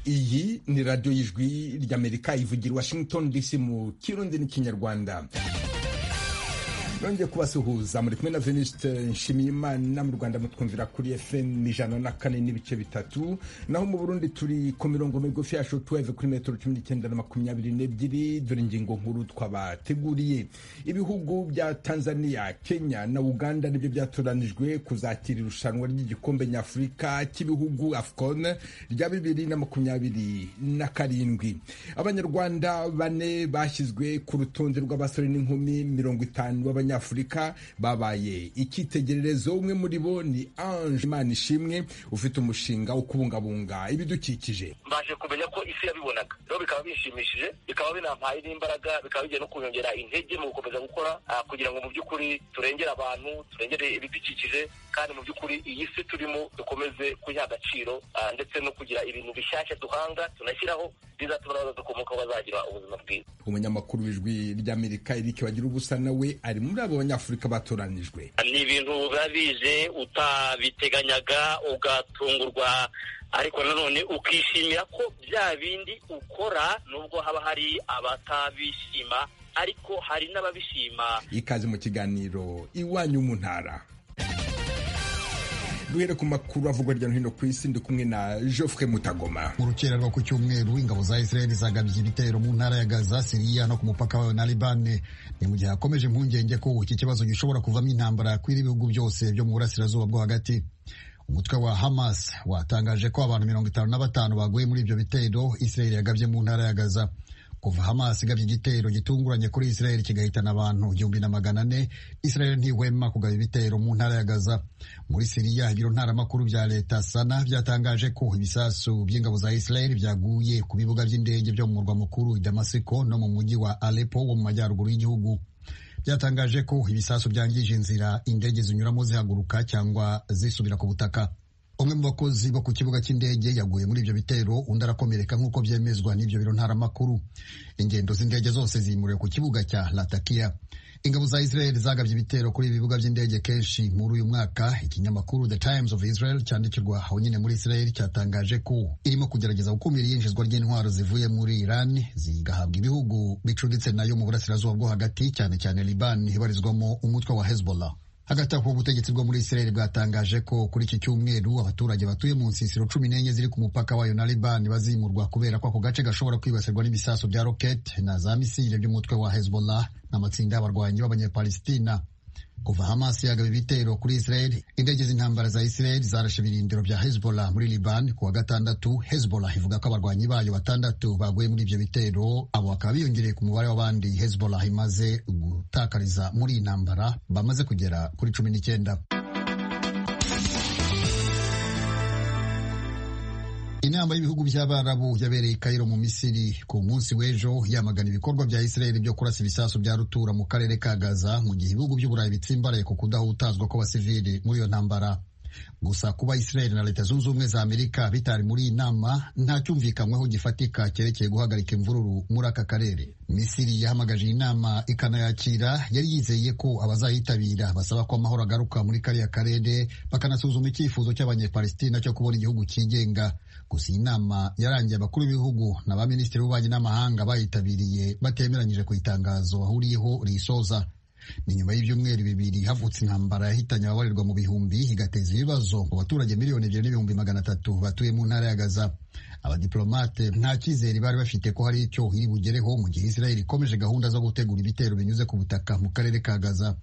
iyi ni radiyo y'ijwi ry'amerika ivugira washington dc mu kirundi n'ikinyarwanda nongeye kubasuhuza muri kumwe na veniste nshimiyimana mu rwanda mutwumvira kuri fm ijana na kane n'ibice bitatu naho mu burundi turi ku mirongo migufi ya shotuweve kuri metero cumi n'icyenda na makumyabiri n'ebyiri dore ingingo nkuru twabateguriye ibihugu bya tanzania kenya na uganda nibyo byatoranijwe kuzakira irushanwa ry'igikombe nyafurika cy'ibihugu afcon rya bibiri na makumyabiri na karindwi abanyarwanda bane bashyizwe ku rutonde rw'abasore n'inkumi mirongo itanu b'abanyarwanda abanyafurika babaye icyitegererezo umwe muri bo ni ange imana ishimwe ufite umushinga wo kubungabunga ibidukikije mbashe kumenya ko isi yabibonaga rero bikaba bishimishije bikaba binampaye n'imbaraga bikaba bigiye no kunyongera intege mu gukomeza gukora kugira ngo mu by'ukuri turengere abantu turengere ibidukikije kandi mu by'ukuri iyi si turimo dukomeze kuyiha agaciro ndetse no kugira ibintu bishyashya duhanga tunashyiraho bizatuma n'abazadukomokaho bazagira ubuzima bwiza umunyamakuru w'ijwi ry'amerika eric bagira ubusa nawe ari muri abo banyafurika batoranijwe ni ibintu biba bije utabiteganyaga ugatungurwa ariko nanone ukishimira ko bya bindi ukora nubwo haba hari abatabishima ariko hari n'ababishima ikaze mu kiganiro iwanyu mu ntara duhere ku makuru avugwa hirya no hino ku isi ndi kumwe na Geoffrey Mutagoma urukererwa ku cyumweru ingabo za Israel zagabye ibitero mu ntara ya Gaza Syria no ku mupaka wayo na Liban ni mu gihe hakomeje impungenge ko iki kibazo gishobora kuvamo intambara kw'iri bihugu byose byo mu burasirazuba bwo hagati umutwe wa Hamas watangaje ko abantu mirongo itanu na batanu baguye muri ibyo bitero Israel yagabye mu ntara ya Gaza kuva Hamas igabye igitero gitunguranye kuri Israel kigahitana abantu igihumbi na magana ane Israel ntihwema kugaba ibitero mu ntara ya Gaza muri Siriya ibiro ntaramakuru bya leta Sana byatangaje ko ibisasu by'ingabo za Israel byaguye ku bibuga by'indege byo mu murwa mukuru Damasiko no mu mujyi wa Aleppo wo mu majyaruguru y'igihugu byatangaje ko ibisasu byangije inzira indege zinyuramo zihaguruka cyangwa zisubira ku butaka umwe mu bakozi bo ku kibuga cy'indege yaguye muri ibyo bitero undi arakomereka nk'uko byemezwa n'ibyo biro ntaramakuru ingendo z'indege zose zimuriwe ku kibuga cya latakia ingabo za israel zagabye ibitero kuri ibi bibuga by'indege kenshi muri uyu mwaka ikinyamakuru the times of israel cyandikirwa aho nyine muri israel cyatangaje ko irimo kugerageza gukumira iyinjizwa ry'intwaro zivuye muri iran zigahabwa ibihugu bicuritse nayo mu burasirazuba bwo hagati cyane cyane liban ibarizwamo umutwe wa hezbollah hagati aho ubutegetsi bwo muri israel bwatangaje ko kuri iki cyumweru abaturage batuye mu nsisiro cumi n'enye ziri ku mupaka wayo na libani bazimurwa kubera ko ako gace gashobora kwibasirwa n'ibisaso bya rokete na za misile by'umutwe wa hezbollah n'amatsinda y'abarwanyi b'abanyapalestina kuva hamas yagaba ibitero kuri israel indege z'intambara za israel zarashe ibirindiro bya hezbollah muri liban kuwa gatandatu hezbollah ivuga ko abarwanyi bayo batandatu baguye muri ibyo bitero abo bakaba biyongereye ku mubare w'abandi hezbollah imaze gutakariza muri iyi ntambara bamaze kugera kuri cumi n'icyenda inama y'ibihugu by'abarabu yabereye i kayiro mu misiri ku munsi w'ejo yamagana ibikorwa bya israeli byo kurasa ibisasu bya rutura mu karere ka gaza mu gihe ibihugu by'uburayi bitsimbaraye ku kudahutazwa kw'abasivili muri iyo ntambara gusa kuba israeli na leta zunze ubumwe za amerika bitari muri iyi nama nta cyumvikanyweho gifatika cyerekeye guhagarika imvururu muri aka karere misiri yahamagaje iyi nama ikanayakira yari yizeye ko abazayitabira basaba ko amahoro agaruka muri kariya karere bakanasuzuma icyifuzo cy'abanyepalestina cyo kubona igihugu cyigenga gusa iyi nama yarangiye abakuru b'ibihugu na ba minisitiri w'ububanyi n'amahanga bayitabiriye batemeranyije ku itangazo bahuriyeho risoza ni nyuma y'ibyumweru bibiri havutse intambara yahitanye ababarirwa mu bihumbi igateza ibibazo mu baturage miliyoni ebyiri n'ibihumbi magana atatu batuye mu ntara ya Gaza abadiplomate nta cyizere bari bafite ko hari icyo iri bugereho mu gihe Israel ikomeje gahunda zo gutegura ibitero binyuze ku butaka mu karere ka Gaza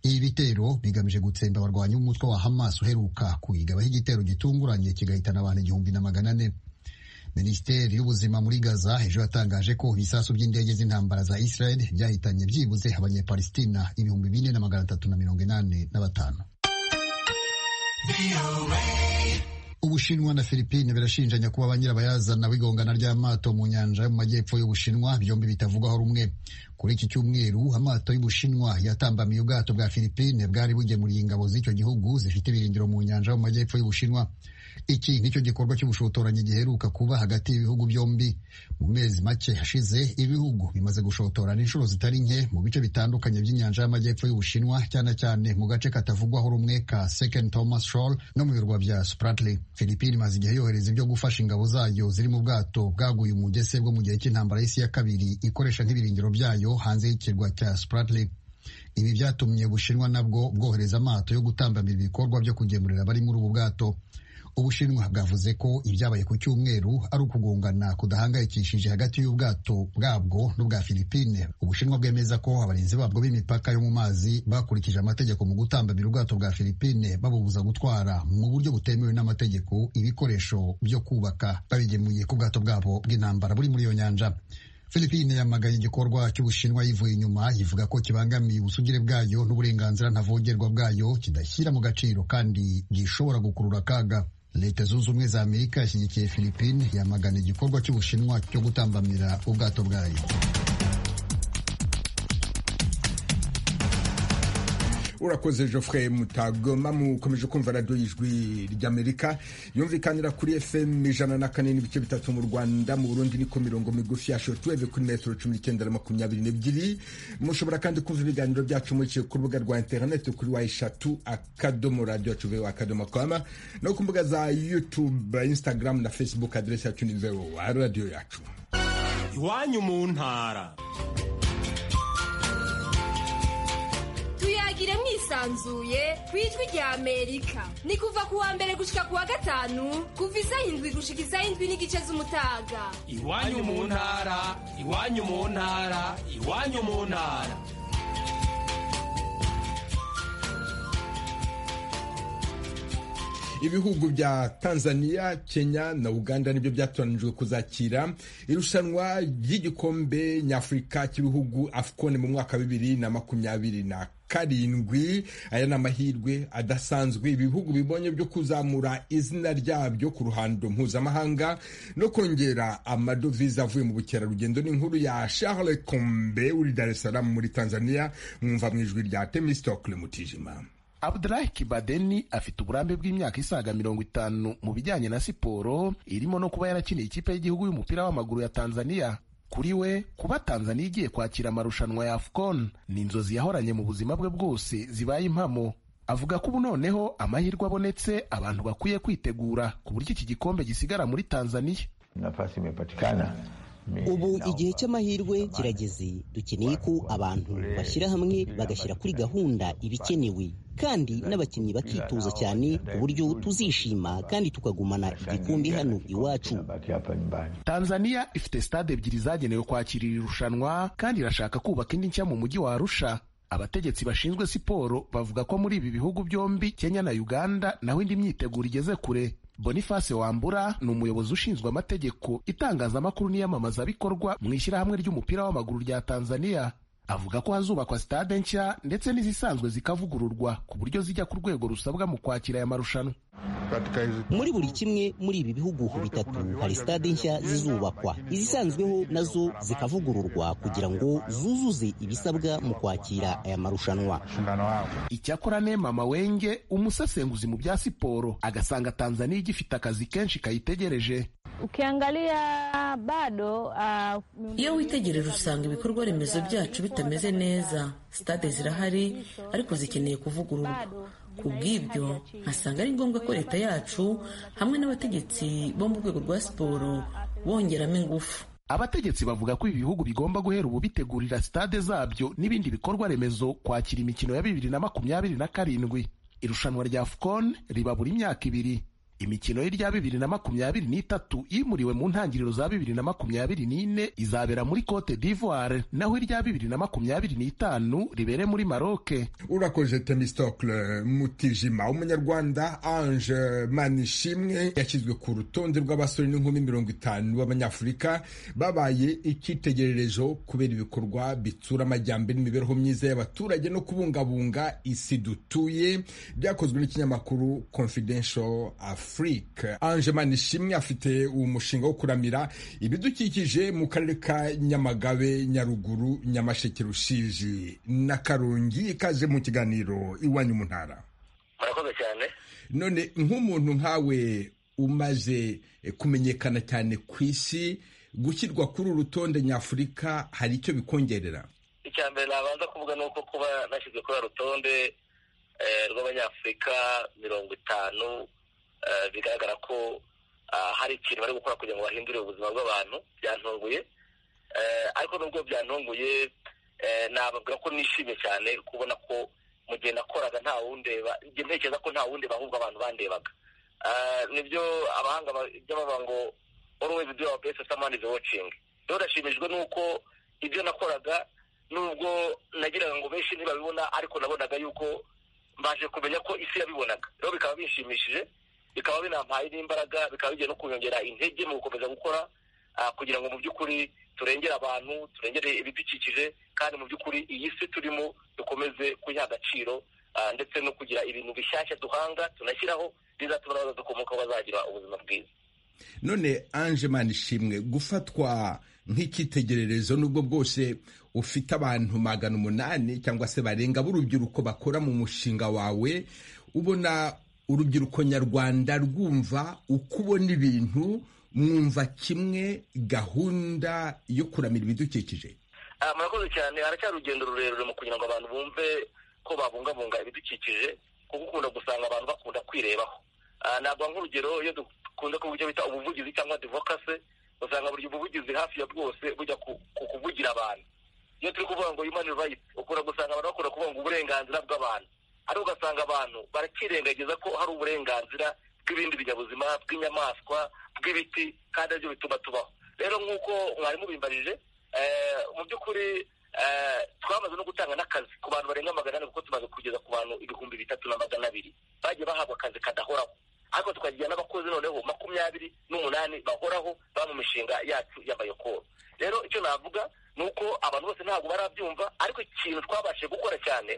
ibi bitero bigamije gutsemba abarwanyi b'umutwe wa Hamas uheruka kuyigabaho igitero gitunguranye kigahitana abantu igihumbi na magana ane minisiteri y'ubuzima muri gaza ejo yatangaje ko ibisasu by'indege z'intambara za israel byahitanye byibuze abanyepalestina ibihumbi bine na magana atatu na mirongo inani na batanu ubushinwa na filipine birashinjanya kuba ba nyirabayazana w'igongana ry'amato mu nyanja yo mu majyepfo y'ubushinwa byombi bitavugwaho rumwe kuri iki cyumweru amato y'ubushinwa yatambamiye ubwato bwa filipine bwari bugemuriye ingabo z'icyo gihugu zifite ibirindiro mu nyanja yo mu majyepfo y'ubushinwa iki nicyo gikorwa cy'ubushotoranyi giheruka kuba hagati y'ibihugu byombi mu mezi make hashize ibihugu bimaze gushotorana inshuro zitari nke mu bice bitandukanye by'inyanja y'amajyepfo y'ubushinwa cyane cyane mu gace katavugwaho rumwe ka second thomas shoal no mu birwa bya spratley filipine imaze igihe yohereza ibyo gufasha ingabo zayo ziri mu bwato bwaguye umugese bwo mu gihe cy'intambara y'isi ya kabiri ikoresha nk'ibirindiro byayo hanze y'ikirwa cya spratley ibi byatumye ubushinwa nabwo bwohereza amato yo gutambamira ibikorwa byo kugemurira abari muri ubu bwato ubushinwa bwavuze ko ibyabaye ku cyumweru ari ukugongana kudahangayikishije hagati y'ubwato bwabwo n'ubwa filipine ubushinwa bwemeza ko abarinzi babwo b'imipaka yo mu mazi bakurikije amategeko mu gutambamira ubwato bwa filipine babubuza gutwara mu buryo butemewe n'amategeko ibikoresho byo kubaka babigemuye ku bwato bwabo bw'intambara buri muri iyo nyanja Filipine yamaganye igikorwa cy'Ubushinwa yivuye inyuma ivuga ko kibangamiye ubusugire bwayo n'uburenganzira ntavogerwa bwayo kidashyira mu gaciro kandi gishobora gukurura akaga leta zunze ubumwe za amerika yashyigikiye filipine yamagana igikorwa cy'ubushinwa cyo gutambamira ubwato bwayo urakoze geoffrey mutagoma mukomeje kumva radiyo y'ijwi ry'amerika yumvikanira kuri fm ijana na kane n'ibice bitatu mu rwanda mu burundi ni ku mirongo migufi ya shotuweve kuri metero cumi n'icyenda na makumyabiri n'ebyiri mushobora kandi kumva ibiganiro byacu muciye ku rubuga rwa interineti kuri wa eshatu akadomo radiyo yacu vewa akadomo kwama no ku mbuga za yutube instagram na facebook aderesi yacu ni vewa radiyo yacu iwanyu mu ntara tuyagire mwisanzuye ku ijwi rya amerika ni kuva ku wa mbere gushika ku wa gatanu kuva isaha indwi gushika isaha indwi n'igice z'umutaga iwanyu mu ntara iwanyu mu ntara iwanyu mu ntara ibihugu bya tanzania kenya na uganda nibyo byatoranijwe kuzakira irushanwa ry'igikombe nyafurika cy'ibihugu afcon mu mwaka wa bibiri na makumyabiri na karindwi aya ni amahirwe adasanzwe ibihugu bibonye byo kuzamura izina ryabyo ku ruhando mpuzamahanga no kongera amadovize avuye mu bukerarugendo n'inkuru ya charles kombe uri dar es salaam muri tanzania mwumva mu ijwi rya temistokle mutijima abudulahi kibadeni afite uburambe bw'imyaka isaga mirongo itanu mu bijyanye na siporo irimo no kuba yarakiniye ikipe y'igihugu y'umupira w'amaguru ya tanzania kuri we kuba tanzania igiye kwakira amarushanwa ya afcon ni inzozi yahoranye mu buzima bwe bwose zibaye impamo avuga ko ubu noneho amahirwe abonetse abantu bakwiye kwitegura ku buryo iki gikombe gisigara muri tanzania nafasi imepatikana ubu igihe cy'amahirwe kirageze dukeneye ko abantu bashyira hamwe bagashyira kuri gahunda ibikenewe kandi n'abakinnyi bakitoza cyane ku buryo tuzishima kandi tukagumana igikombe hano iwacu tanzania ifite stade ebyiri zagenewe kwakira iri rushanwa kandi irashaka kubaka indi nshya mu mujyi wa arusha abategetsi bashinzwe siporo bavuga ko muri ibi bihugu byombi kenya na uganda naho indi myiteguro igeze kure boniface wambura ni umuyobozi ushinzwe amategeko itangazamakuru n'iyamamazabikorwa mu ishyirahamwe ry'umupira w'amaguru rya tanzania avuga ko hazubakwa sitade nshya ndetse n'izisanzwe zikavugururwa ku buryo zijya ku rwego rusabwa mu kwakira aya marushanwa muri buri kimwe muri ibi bihugu bitatu hari sitade nshya zizubakwa izisanzweho nazo zikavugururwa kugira ngo zuzuze ibisabwa mu kwakira aya marushanwa icyakora mama wenge umusesenguzi mu bya siporo agasanga tanzania igifite akazi kenshi kayitegereje iyo witegereje usanga ibikorwa remezo byacu bitameze neza sitade zirahari ariko zikeneye kuvugururwa ku bw'ibyo nkasanga ari ngombwa ko leta yacu hamwe n'abategetsi bo mu rwego rwa siporo bongeramo ingufu abategetsi bavuga ko ibi bihugu bigomba guhera ubu bitegurira sitade zabyo n'ibindi bikorwa remezo kwakira imikino ya bibiri na makumyabiri na karindwi irushanwa rya afcon riba buri myaka ibiri imikino y'irya bibiri na makumyabiri n'itatu yimuriwe mu ntangiriro za bibiri na makumyabiri n'ine izabera muri cote d'ivoire naho irya bibiri na makumyabiri n'itanu ribere muri maroke urakoze temistokle mutijima umunyarwanda ange manishimwe yashyizwe ku rutonde rw'abasore n'inkumi mirongo itanu b'abanyafurika babaye icyitegererezo kubera ibikorwa bitsura amajyambere imibereho myiza y'abaturage no kubungabunga isi dutuye byakozwe n'ikinyamakuru confidential Afrique. Ange Manishimwe afite umushinga wo kuramira ibidukikije mu karere ka Nyamagabe, Nyaruguru, Nyamasheke, Rushiji na Karongi ikaze mu kiganiro iwanyu mu ntara. murakoze cyane None nk'umuntu nkawe umaze kumenyekana cyane ku isi gushyirwa kuri uru rutonde nyafurika hari icyo bikongerera icya mbere nabanza kuvuga ni uko kuba nashyizwe kuri uru rutonde rw'abanyafurika mirongo itanu bigaragara ko hari ikintu bari gukora kugira ngo bahindure ubuzima bw'abantu byantunguye ariko nubwo byantunguye nababwira ko nishimye cyane kubona ko mu gihe nakoraga nta wundeba igihe ntekereza ko nta wundeba ahubwo abantu bandebaga nibyo abahanga bajya bavuga ngo always do our best someone is watching rero nashimishijwe n'uko ibyo nakoraga nubwo nagiraga ngo benshi ntibabibona ariko nabonaga yuko mbashe kumenya ko isi yabibonaga rero bikaba bishimishije bikaba binampaye n'imbaraga bikaba bigiye no kunyongera intege mu gukomeza gukora kugira ngo mu by'ukuri turengere abantu turengere ibidukikije kandi mu by'ukuri iyi si turimo dukomeze kuyiha agaciro ndetse no kugira ibintu bishyashya duhanga tunashyiraho bizatuma n'abazadukomoka bazagira ubuzima bwiza none anje ishimwe gufatwa nk'icyitegererezo n'ubwo bwose ufite abantu magana umunani cyangwa se barenga b'urubyiruko bakora mu mushinga wawe ubona urubyiruko nyarwanda rwumva uko ubona ibintu mwumva kimwe gahunda yo kuramira ibidukikije murakoze cyane haracyari urugendo rurerure mu kugira ngo abantu bumve ko babungabunga ibidukikije kuko ukunda gusanga abantu bakunda kwirebaho ntabwo nk'urugero iyo dukunze kuvuga bita ubuvugizi cyangwa divokase usanga buri buvugizi hafi ya bwose bujya ku kuvugira abantu iyo turi kuvuga ngo human rights ukunda gusanga abantu bakunda kuvuga ngo uburenganzira bw'abantu ariko ugasanga abantu barakirengagiza ko hari uburenganzira bw'ibindi binyabuzima bw'inyamaswa bw'ibiti kandi aribyo bituma tubaho rero nk'uko mwari mubimbajije mu by'ukuri twamaze no gutanga n'akazi ku bantu barenga magana ane kuko tumaze kugeza ku bantu ibihumbi bitatu na magana abiri bagiye bahabwa akazi kadahoraho ariko tukagira n'abakozi noneho makumyabiri n'umunani bahoraho baba mu mishinga yacu y'amayokoro rero icyo navuga ni uko abantu bose ntabwo barabyumva ariko ikintu twabashije gukora cyane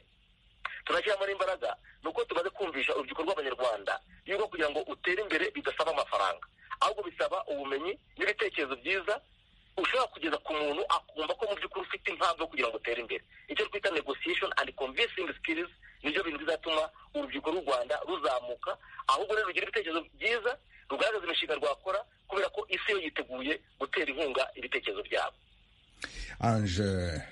turashyiramo n'imbaraga ni uko tumaze kumvisha urubyiruko rw'abanyarwanda yuko kugira ngo utere imbere bidasaba amafaranga ahubwo bisaba ubumenyi n'ibitekerezo byiza ushobora kugeza ku muntu akumva ko mu by'ukuri ufite impamvu yo kugira ngo utere imbere icyo twita negotiation and convincing skills nibyo bintu bizatuma urubyiruko rw'u rwanda ruzamuka ahubwo rero rugira ibitekerezo byiza rugaragaza imishinga rwakora kubera ko isi yo yiteguye gutera inkunga ibitekerezo byabo anje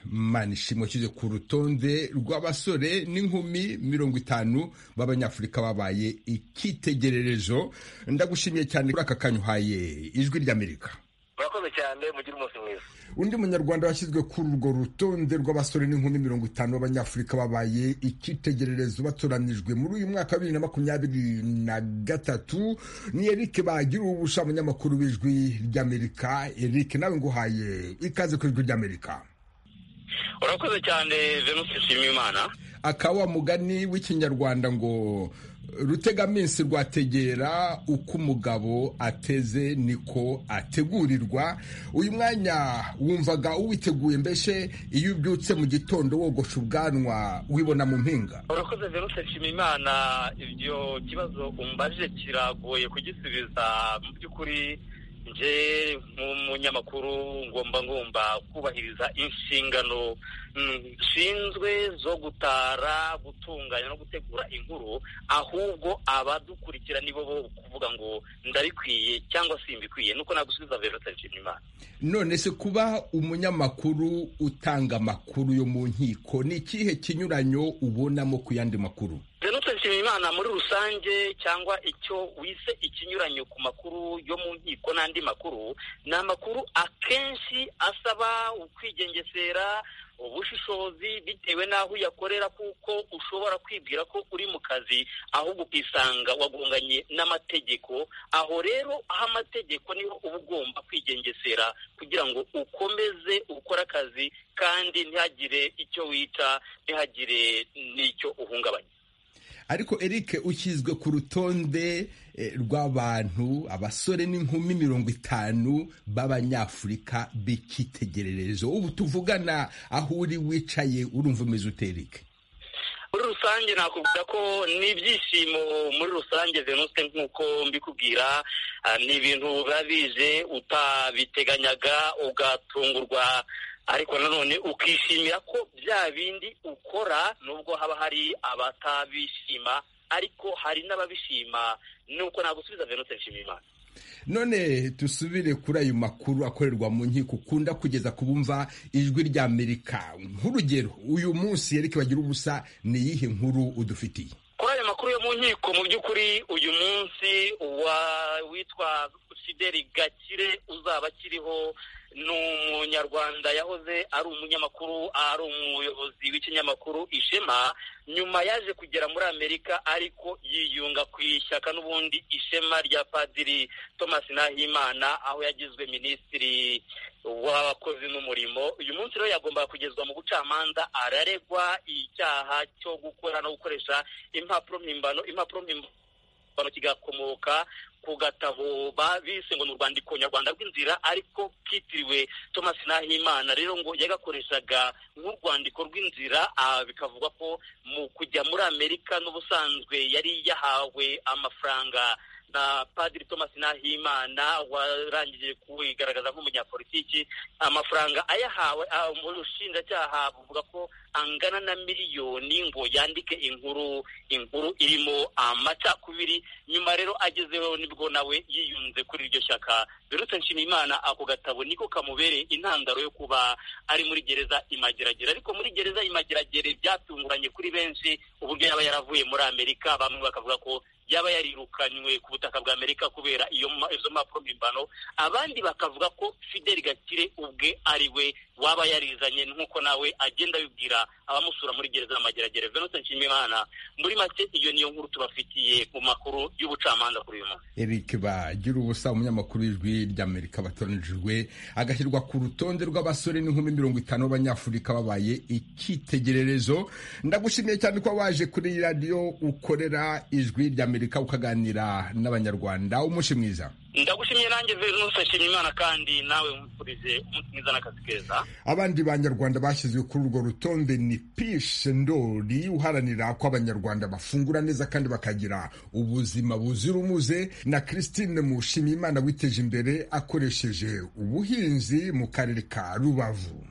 manishimwe ushyize ku rutonde rw'abasore n'inkumi mirongo itanu b'abanyafurika babaye icyitegererezo ndagushimiye cyane kuri aka kanyuhaye ijwi ry'amerika murakoze cyane mugire umunsi mwiza undi munyarwanda washyizwe kuri urwo rutonde rw'abasore n'inkumi mirongo itanu b'abanyafurika babaye icyitegererezo batoranijwe muri uyu mwaka wa bibiri na makumyabiri na gatatu ni eric bagira ubusha umunyamakuru w'ijwi ry'amerika eric nawe nguhaye ikaze ku ijwi ry'amerika urakoze cyane venus nshimiyimana akawa mugani w'ikinyarwanda ngo rutegaminsi rwategera uko umugabo ateze niko ategurirwa uyu mwanya wumvaga uwiteguye mbese iyo ubyutse mu gitondo wogosha ubwanwa wibona mu mpinga urakoze veruse nshimimana ibyo kibazo umbaje kiragoye kugisubiza mu by'ukuri nje nk'umunyamakuru ngomba ngomba kubahiriza inshingano nshinzwe zo gutara gutunganya no gutegura inkuru ahubwo abadukurikira nibo bo kuvuga ngo ndabikwiye cyangwa simbikwiye nuko nagusubiza verota nshimimana none se kuba umunyamakuru utanga amakuru yo mu nkiko ni ikihe kinyuranyo ubonamo ku yandi makuru venute nshimiyimana muri rusange cyangwa icyo wise ikinyuranyo ku makuru yo mu nkiko n'andi makuru ni amakuru akenshi asaba ukwigengesera ubushishozi bitewe n'aho uyakorera kuko ushobora kwibwira ko uri mu kazi ahubwo ukisanga wagonganye n'amategeko aho rero aho amategeko niho uba ugomba kwigengesera kugira ngo ukomeze ukore akazi kandi ntihagire icyo wica ntihagire n'icyo uhungabanya ariko Eric ushyizwe ku rutonde rw'abantu abasore n'inkumi mirongo itanu b'abanyafurika b'icyitegererezo ubu tuvugana aho uri wicaye urumva umeze ute Eric muri rusange nakubwira ko ni ibyishimo muri rusange venuse nk'uko mbikubwira ni ibintu biba bije utabiteganyaga ugatungurwa ariko nanone ukishimira ko bya bindi ukora nubwo haba hari abatabishima ariko hari n'ababishima nuko nagusubiza venutse nshimimana none dusubire kuri ayo makuru akorerwa mu nkiko ukunda kugeza ku bumva ijwi rya amerika nk'urugero uyu munsi ariko bagira ubusa ni iyihe nkuru udufitiye kuri ayo makuru yo mu nkiko mu by'ukuri uyu munsi witwa sideri gakire uzaba akiriho ni umunyarwanda yahoze ari umunyamakuru ari umuyobozi w'ikinyamakuru ishema nyuma yaje kugera muri amerika ariko yiyunga ku ishyaka n'ubundi ishema rya padiri thomas nahimana aho yagizwe minisitiri w'abakozi n'umurimo uyu munsi rero yagombaga kugezwa mu bucamanza araregwa icyaha cyo gukora no gukoresha impapuro mpimbano impapuro mpimbano kigakomoka ku gatabo bise ngo ni urwandiko nyarwanda rw'inzira ariko kitiriwe thomas nahimana rero ngo yagakoreshaga nk'urwandiko rw'inzira bikavugwa ko mu kujya muri amerika n'ubusanzwe yari yahawe amafaranga na padiri thomas nahimana warangije kuwigaragaza nk'umunyapolitiki amafaranga ayahawe ubushinjacyaha buvuga ko angana na miliyoni ngo yandike inkuru inkuru irimo amacakubiri nyuma rero agezeho nibwo nawe yiyunze kuri iryo shyaka birutse nshimiyimana ako gatabo niko kamubereye intandaro yo kuba ari muri gereza imageragere ariko muri gereza imageragere byatunguranye kuri benshi uburyo yaba yaravuye muri amerika bamwe bakavuga ko yaba yarirukanywe ku butaka bwa amerika kubera iyo izo mpapuro mpimbano abandi bakavuga ko fideli gakire ubwe ari we waba yarizanye nk'uko nawe agenda abibwira abamusura muri gereza mageragere venutse nshimimana muri make iyo niyo nkuru tubafitiye mu makuru y'ubucamanza kuri uyu munsi eric bagira ubusa umunyamakuru w'ijwi ry'amerika batoranijwe agashyirwa ku rutonde rw'abasore n'inkumi mirongo itanu b'abanyafurika babaye icyitegererezo ndagushimiye cyane ko waje kuri radiyo ukorera ijwi ry'amerika amerika ukaganira n'abanyarwanda umunsi mwiza ndagushimiye nanjye venuse nshimye imana kandi nawe mfurije umunsi mwiza n'akazi keza abandi banyarwanda bashyizwe kuri urwo rutonde ni pishe ndori uharanira ko abanyarwanda bafungura neza kandi bakagira ubuzima buzira umuze na christine mushimiyimana witeje imbere akoresheje ubuhinzi mu karere ka rubavu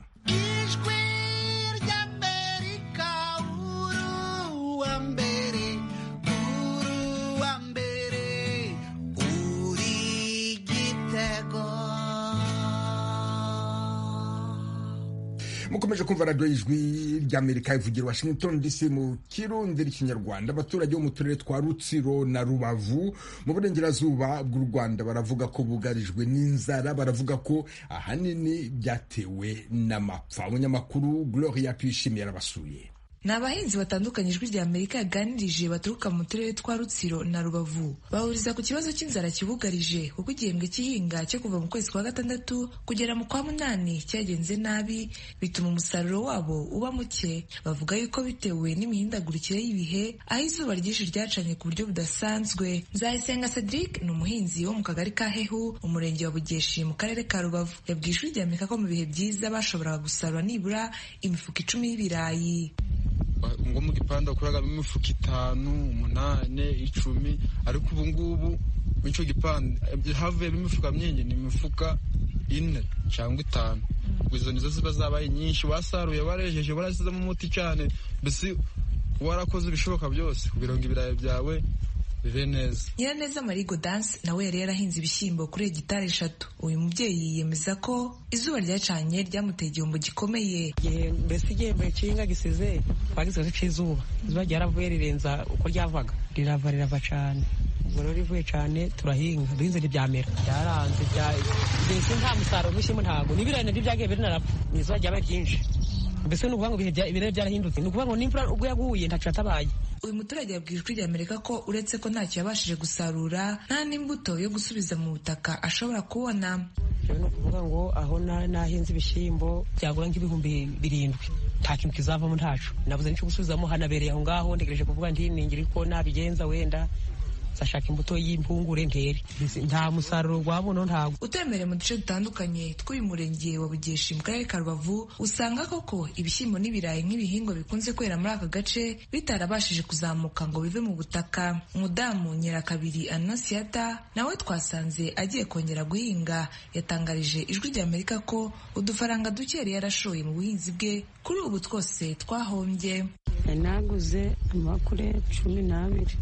mukomeje kumva radiyo y'ijwi ry'amerika ivugira washington dc mu kirundi n'ikinyarwanda abaturage bo mu turere twa rutsiro na rubavu mu burengerazuba bw'u rwanda baravuga ko bugarijwe n'inzara baravuga ko ahanini byatewe n'amapfa umunyamakuru gloria tuyishimiye arabasuye ni abahinzi batandukanye ijwi rya amerika yaganirije baturuka mu turere twa rutsiro na rubavu bahuriza ku kibazo cy'inzara kibugarije kuko igihembwe cy'ihinga cyo kuva mu kwezi kwa gatandatu kugera mu kwa munani cyagenze nabi bituma umusaruro wabo uba muke bavuga yuko bitewe n'imihindagurikire y'ibihe aho izuba ryinshi ryacanye ku buryo budasanzwe nzayisenga cedric ni umuhinzi wo mu kagari ka hehu umurenge wa bugeshi mu karere ka rubavu yabwiye ijwi rya amerika ko mu bihe byiza bashoboraga gusarura nibura imifuka icumi y'ibirayi ngo mu gipanda bakoragamo imifuka itanu umunane icumi ariko ubu ngubu muri icyo gipanda havuyemo imifuka myinshi ni imifuka ine cyangwa itanu izo nizo ziba zabaye nyinshi wasaruye warejeje warasizemo umuti cyane mbese warakoze ibishoboka byose kugira ngo ibirayi byawe bibe neza nyiraneza marigo danse nawe yari yarahinze ibishyimbo kuri hegitari eshatu uyu mubyeyi yemeza ko izuba ryacanye ryamuteye igihombo gikomeye mbese igihembo cy'ihinga gisize twagize cy'izuba izuba ryaravuye rirenza uko ryavaga rirava rirava cyane ubwo rero rivuye cyane turahinga duhinze ntibyamera byaranze mbese nta musaruro w'ibishyimbo ntabwo n'ibirayi nabyo byagiye birinarapfa ni izuba ryabaye ryinshi mbese ni ukuvuga ngo ibirayi byarahindutse ni ukuvuga ngo n'imvura ubwo yaguye ntacyo yatabaye uyu muturage yabwiye ijwi ry'amerika ko uretse ko ntacyo yabashije gusarura nta n'imbuto yo gusubiza mu butaka ashobora kubona ni ukuvuga ngo aho nahinze ibishyimbo byagura nk'ibihumbi birindwi nta kintu kizavamo ntacu nabuze n'icyo gusubizamo hanabereye aho ngaho ntegereje kuvuga ntiningira ko nabigenza wenda zashaka imbuto y'impungure ntere nta musaruro wabona ntabwo utemere mu duce dutandukanye tw'uyu murenge wa bugeshi mu karere ka rubavu usanga koko ibishyimbo n'ibirayi nk'ibihingwa bikunze kwera muri aka gace bitarabashije kuzamuka ngo bive mu butaka umudamu nyirakabiri anasiyata nawe twasanze agiye kongera guhinga yatangarije ijwi ry'amerika ko udufaranga duke yari yarashoye mu buhinzi bwe kuri ubu twose twahombye naguze amakure cumi n'abiri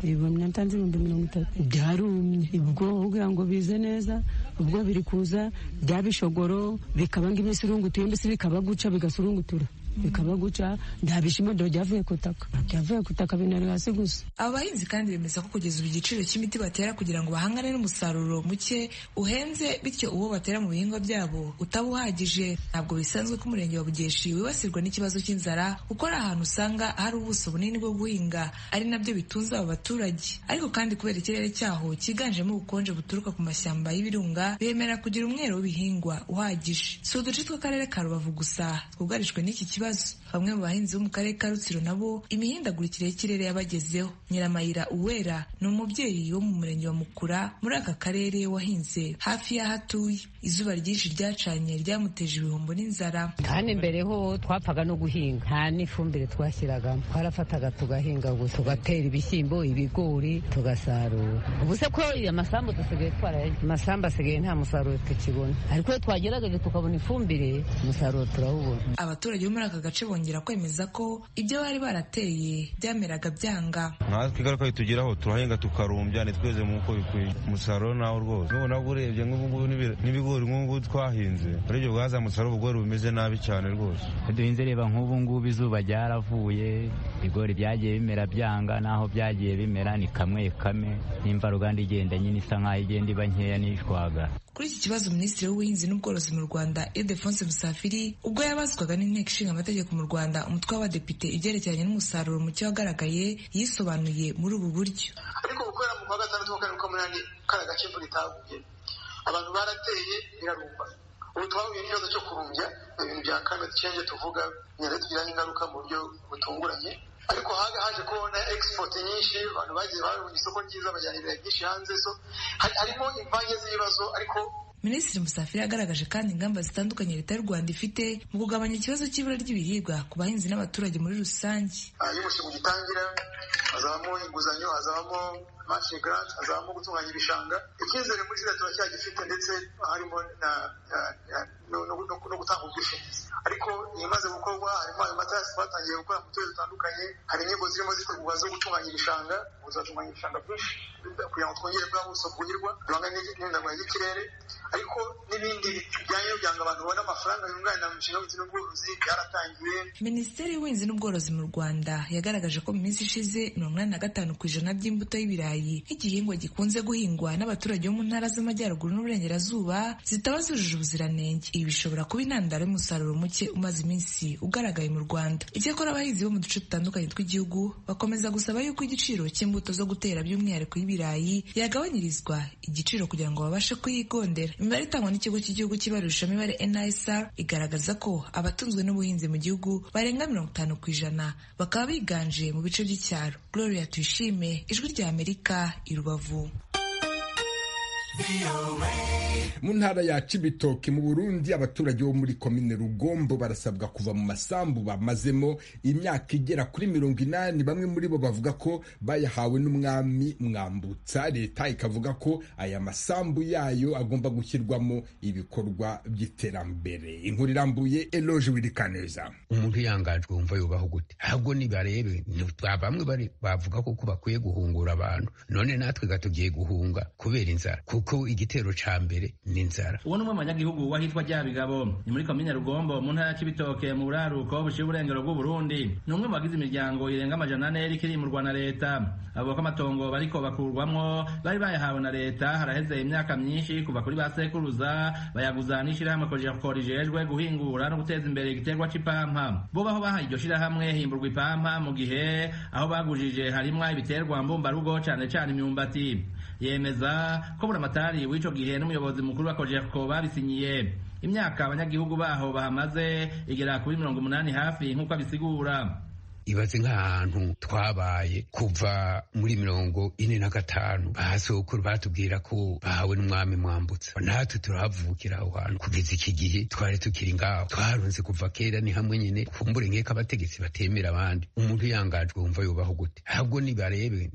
ibihumbi natanze ibihumbi mirongo itatu byarumye ubwo ugira ngo bize neza ubwo biri kuza byabishogoro bikaba nk'ibisurungutiye mbese bikaba guca bigasurungutura bikaba guca nta bishimo dore byavuye ku itaka byavuye ku itaka binari hasi gusa aba bahinzi kandi bemeza ko kugeza ubu igiciro cy'imiti batera kugira ngo bahangane n'umusaruro muke uhenze bityo uwo batera mu bihingwa byabo utaba uhagije ntabwo bisanzwe ko umurenge wa bugeshi wibasirwa n'ikibazo cy'inzara kuko ari ahantu usanga hari ubuso bunini bwo guhinga ari nabyo bitunze aba baturage ariko kandi kubera ikirere cyaho cyiganjemo ubukonje buturuka ku mashyamba y'ibirunga bemera kugira umwero w'ibihingwa uhagije si uduce tw'akarere ka rubavu gusa twugarijwe n'iki kibazo bamwe mu bahinzi bo mu karere ka rutsiro nabo imihindagurikire y'ikirere yabagezeho nyiramayira uwera ni umubyeyi wo mu murenge wa mukura muri aka karere wahinze hafi y'aho atuye izuba ryinshi ryacanye ryamuteje ibihombo n'inzara kandi mbere ho twapfaga no guhinga nta n'ifumbire twashyiragamo twarafataga tugahinga gusa tugatera ibishyimbo ibigori tugasarura ubu se ko amasambu dusigaye twaraye amasambu asigaye nta musaruro tukibona ariko iyo twagerageje tukabona ifumbire umusaruro turawubona abaturage bo muri aka gace bongera kwemeza ko ibyo bari barateye byameraga byanga natwe ingaruka bitugeraho turahinga tukarumbya ntitweze nk'uko bikwiye umusaruro nawo rwose nubwo nabwo urebye nk'ubungubu n'ibigori nk'ubu twahinze urebye bwaza musaruro ubugori bumeze nabi cyane rwose duhinze reba nk'ubu ngubu izuba ryaravuye ibigori byagiye bimera byanga naho byagiye bimera ni kamwe kame n'imvaruganda igenda nyine isa nk'aho igenda iba nkeya n'ishwagara kuri iki kibazo minisitiri w'ubuhinzi n'ubworozi mu rwanda edefonse musafiri ubwo yabazwaga n'inteko ishinga amategeko mu rwanda umutwe w'abadepite ibyerekeranye n'umusaruro muke wagaragaye yisobanuye muri ubu buryo ariko gukorera mu kwa gatandatu wa karindwi k'umunani kari agace imvura itaguye abantu barateye birarumba ubu twahuye n'ikibazo cyo kurumbya mu bintu bya climate change tuvuga bigenda tugiraho ingaruka mu buryo butunguranye ariko haje kubona export nyinshi abantu bagiye babona isoko ryiza bajyana ibintu byinshi hanze so harimo imvange z'ibibazo ariko Minisitiri Musafiri yagaragaje kandi ingamba zitandukanye leta y'u Rwanda ifite mu kugabanya ikibazo cy'ibura ry'ibiribwa ku bahinzi n'abaturage muri rusange iyo umushinga ugitangira hazabamo inguzanyo hazabamo mashe grant hazabamo gutunganya ibishanga icyizere muri leta turacyagifite ndetse harimo no gutanga ubwishingizi ariko ibimaze gukorwa harimo ayo matarasi twatangiye gukora mu turere dutandukanye hari inyigo zirimo zitegurwa zo gutunganya ibishanga uzatunganya ibishanga byinshi kugira ngo twongere bwa buso bwuhirwa duhangane n'imyirondoro y'ikirere ariko n'ibindi bijyanye kugira ngo abantu babone amafaranga yunganira mu mishinga y'ubuhinzi n'ubworozi byaratangiye minisiteri y'ubuhinzi n'ubworozi mu rwanda yagaragaje ko mu minsi ishize mirongo inani na gatanu ku ijana by'imbuto y'ibirayi nk'igihingwa gikunze guhingwa n'abaturage bo mu ntara z'amajyaruguru n'uburengerazuba zitaba zujuje ubuziranenge ibi bishobora kuba intandaro y'umusaruro muke umaze iminsi ugaragaye mu rwanda icyakora abahinzi bo mu duce dutandukanye tw'igihugu bakomeza gusaba yuko igiciro cy'imbuto zo gutera by'umwihariko y'ibirayi yagabanyirizwa igiciro kugira ngo babashe kuyigondera imibare itangwa n'ikigo cy'igihugu cy'ibarurishamibare nisr igaragaza ko abatunzwe n'ubuhinzi mu gihugu barenga mirongo itanu ku ijana bakaba biganje mu bice by'icyaro gloria tuyishime ijwi rya amerika i rubavu mu ntara ya cibitoke mu burundi abaturage bo muri komine rugombo barasabwa kuva mu masambu bamazemo imyaka igera kuri mirongo inani bamwe muri bo bavuga ko bayahawe n'umwami mwambutsa leta ikavuga ko aya masambu yayo agomba gushyirwamo ibikorwa by'iterambere inkuru irambuye eloge wirikaneza umuntu yangajwe wumva yubaho gute ahubwo nibarebe bamwe bavuga ko bakwiye guhungura abantu none natwe gatugiye guhunga kubera inzara kuko igitero ca mbere ni inzara uwo ni umwe mu banyagihugu wahitwa ryabigabo ni muri komine rugombo mu ntara ya cibitoke mu buraruko buciye uburengero bw'uburundi ni umwe mu bagize imiryango irenga amajana ane yari ikirimurwa na leta avuga ko amatongo bariko bakurwamwo bari bayahawe na leta haraheze imyaka myinshi kuva kuri ba sekuruza bayaguza n'ishirahamwe kojako rijejwe guhingura no guteza imbere igiterwa c'ipampa bo baho bahaye iryo shirahamwe himburwa ipampa mu gihe aho bagujije harimwo ibiterwa mbumbarugo cane cane imyumbati yemeza ko buramatari w'ico gihe n'umuyobozi mukuru wa kojeko babisinyiye imyaka abanyagihugu baho bahamaze igera kuri mirongo umunani hafi nk'uko abisigura ibaze nk'ahantu twabaye kuva muri mirongo ine na gatanu bahasokuru batubwira ko bahawe n'umwami mwambutsa natwe turahavukira aho hantu kugeza iki gihe twari tukiri ngaho twarunze kuva kera ni hamwe nyine kumbure nk'eko abategetsi batemera abandi umuntu uyangajwe wumva yubaho gute ahubwo nibarebe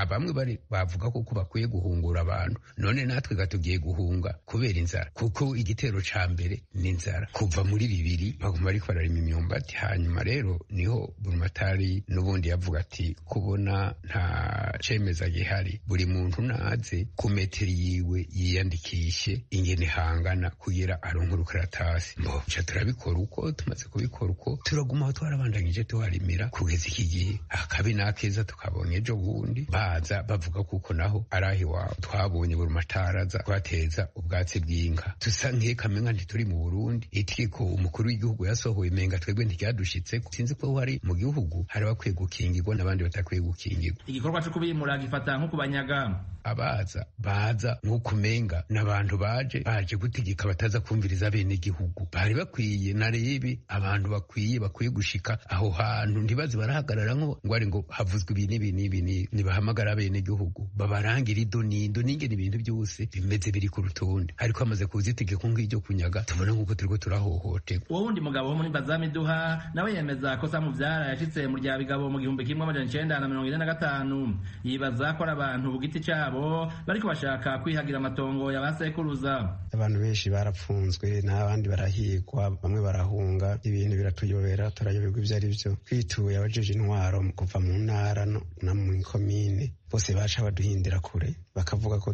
bamwe bari bavuga ko bakwiye guhungura abantu none natwe tugiye guhunga kubera inzara kuko igitero ca mbere ni inzara kuva muri bibiri baguma bariko bararima imyumbati hanyuma rero niho burumatari n'ubundi yavuga ati kubona nta cemeza gihari buri muntu naze ku metero yiwe yiyandikishe ingene hangana kugira aronke urukaratasi mboca turabikora uko tumaze kubikora uko turaguma aho twarabandanyije tuharimira kugeza iki gihe akabi n'akeza tukabonye ejo bundi baza bavuga kuko naho arahi wawe twabonye burumatari aza kuhateza ubwatsi bw'inka dusa nk'ekamenga ntituri mu burundi itegeko umukuru w'igihugu yasohoye menga twebwe ntiryadushitse sinzi ko hari mu gihugu hari abakwiye gukingirwa n'abandi batakwiye gukingirwa igikorwa cyo kubimura gifata nko kubanyaga abaza baza nk'uko umenga n'abantu baje baje gutegeka bataza kumviriza bene igihugu bari bakwiye narebe abantu bakwiye bakwiye gushika aho hantu ntibaze barahagarara ngo ari ngo havuzwe ibi n'ibi n'ibi ntibahamagara bene igihugu babarangire ido n'indo n'ingene ibintu byose bimeze biri ku rutonde ariko hamaze kuza itegeko nk'iryo kunyaga tubona nk'uko turiko turahohoterwa uwo wundi mugabo wo muri bazamiduha nawe yemeza ko samubyara yashitse mu rya bigabo mu gihumbi kimwe amajana icenda na mirongo ine na gatanu yibaza ko ari abantu ku giti cabo bariko bashaka kwihagira amatongo ya basekuruza abantu benshi barapfunzwe n'abandi barahigwa bamwe barahunga ibintu biratuyobera turayoberwa ibyo ari byo twituye abajeje intwaro kuva mu ntara na mu komine bose baca baduhindira kure bakavuga ko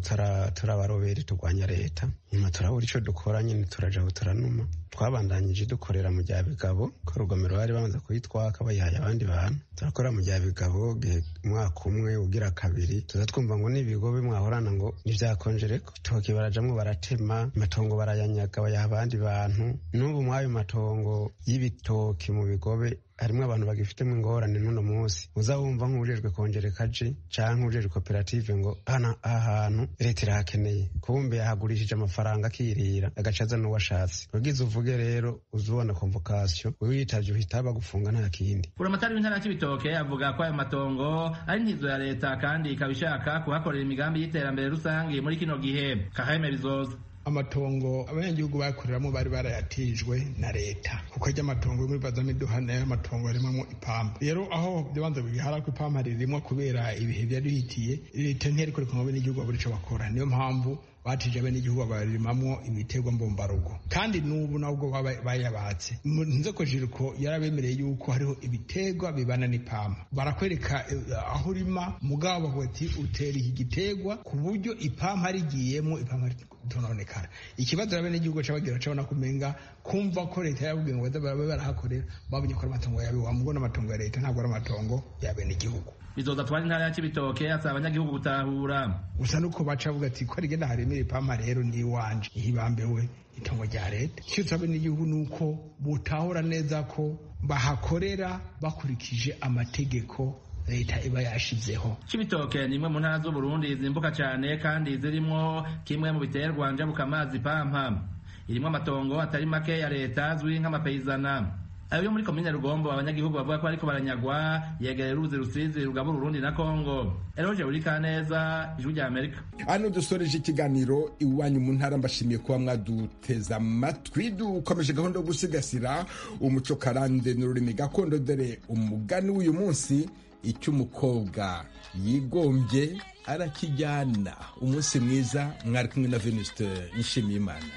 turabarobere turwanya leta nyuma turabura icyo dukora nyine turajaho turanuma twabandanyije dukorera mu bya bigabo ko urugomero bari bamaze kuyitwaka bayihaye abandi bantu turakora mu bya bigabo umwaka umwe ugira kabiri tuza twumva ngo n'ibigo bimwahorana ngo nibyakonje reko ibitoki barajamwo baratema amatongo barayanyaga bayaha abandi bantu n'ubu mw'ayo matongo y'ibitoki mu bigobe harimo abantu bagifitemo ingorane n'uno munsi uzawumva nk'ujejwe kongera kaje canke ujejwe koperative ngo hana ahantu leta irahakeneye kumbe yahagurishije amafaranga akirira agaca aza n'uwashatse ugize uvuge rero uzubona convocation wiyitavye uhita bagufunga nta kindi buramatari w'intara y'ibitoke avuga ko ayo matongo ari ntizo ya leta kandi ikaba ishaka kuhakorera imigambi y'iterambere rusange muri kino gihe kaheme bizoza amatongo abanyagihugu bakoreramo bari barayatijwe na leta kuko ajya amatongo muri bazamiduhana y'amatongo yarimamo ipampa rero aho byabanza bigihara ko ipampa ririmwa kubera ibihe byari bihitiye leta ntiheriko reka ngo n'igihugu babura icyo bakora niyo mpamvu batije abenegihugu babarimamwo ibiterwa mbumbarugo kandi n'ubu nabwo bayabatse nze ko jiriko yarabemereye yuko hariho ibiterwa bibana n'ipampa barakwereka aho urima mugabo bavuga ati utera iki giterwa ku buryo ipampa rigiyemo ipampa tononekana ikibazo abenegihugu cabagira cabona kumenga kumva ko leta yababwiye ngo bazabe barahakorera babonye ko ari amatongo yabe wamubwo n'amatongo ya leta ntabwo ari amatongo y'abenegihugu bizoza twari intara ya cibitoke asaba abanyagihugu gutahura gusa nuko bacavuga ati ko rigenda haremera ipampa rero ni iwanje ihibambe we itongo rya leta icyo tusaba n'igihugu ni uko butahura neza ko bahakorera bakurikije amategeko leta iba yashizeho cibitoke ni imwe mu ntara z'uburundi zimbuka cyane kandi zirimo kimwe mu biterwa njabuka amazi pampa irimo amatongo atari make ya leta azwi nk'amapeyizana ayo yo muri komine rugombo abanyagihugu bavuga ko bariko baranyagwa yegereye uruzi rusizi rugabura urundi na kongo eroje burika neza ijwi rya amerika hano dusoreje ikiganiro iwanyu mu ntara mbashimiye kuba mwaduteze amatwi dukomeje gahunda yo gusigasira umuco karande n'ururimi gakondo dore umugani w'uyu munsi icyo umukobwa yigombye arakijyana umunsi mwiza mwari kumwe na veniste nshimiyimana